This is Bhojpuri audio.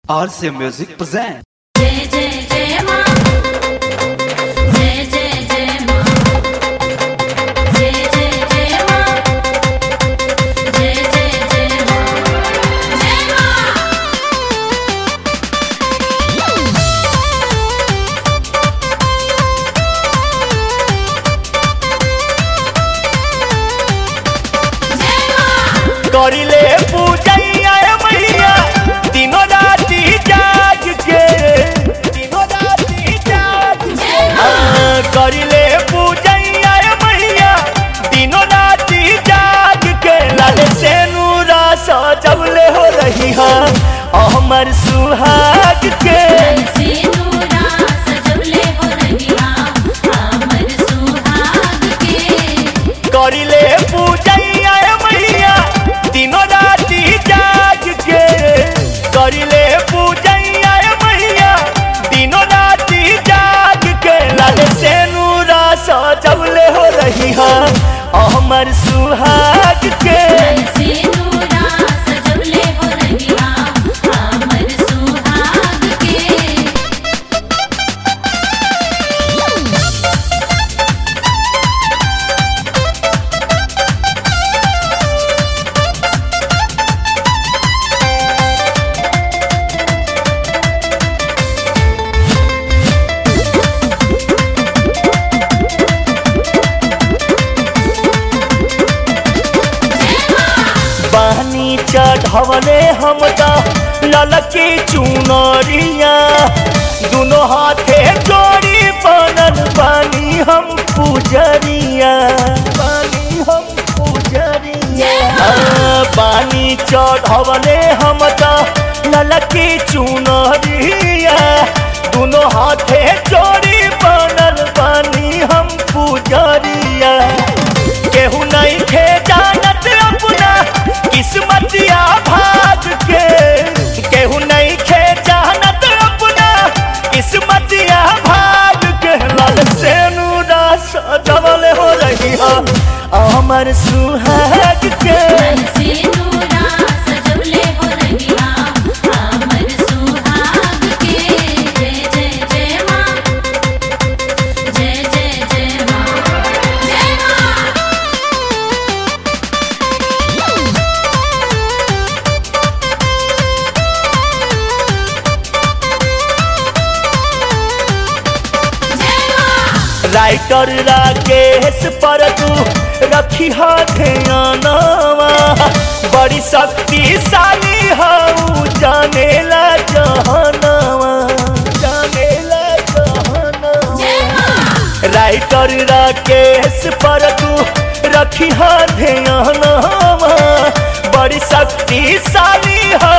RC Music present. जय जय जय मां जय जय जय मां जय जय जय मां जय जय जय मां जय मां जय मां करिले पूजैया मैया दिनो राति जाग के दिनो राति जाग के हाँ, करिले पूजैया मैया दिनो राति जाग के लाल से नूरा सजवले हो रही है अमर सुहाग के सिंदूरा सजवले हो रहिया हमर सुहाग के करिले पूजैया मैया दिनो राति जाग के करिले पूजैया मैया दिनो राति जाग के लाल से नूरा सजवले हो रही है अमर सुहाग के सिंदूरा सजवले हो रहिया हमर सुहाग के पानी चढ़वले हम त ललकी चुनरिया दोनों हाथे जोड़ी बनल पानी हम पुजरिया पानी हम पुजरिया हाँ, पानी चढ़वले हम त ललकी चुनरिया दोनों हाथे जोड़ी बनल पानी हम पुजरिया केहू नहीं थे जानत अपना किस्मतिया भाग के केहू नहीं थे जानत अपना किस्मतिया भाग के लाल से नूरा सजवल हो रही है अमर सुहाग के सिंदूरा सजवले हो रहिया हमर सुहाग के जय जय जय मां जय जय जय मां जय मां जय मां राइटर राकेश पर तू रखी हा ध्यानवा बड़ी शक्तिशाली हऊ जानेला जहनवा जानेला जहनवा जय मां राइटर राकेश पर तू रखी हा ध्यानवा बड़ी शक्तिशाली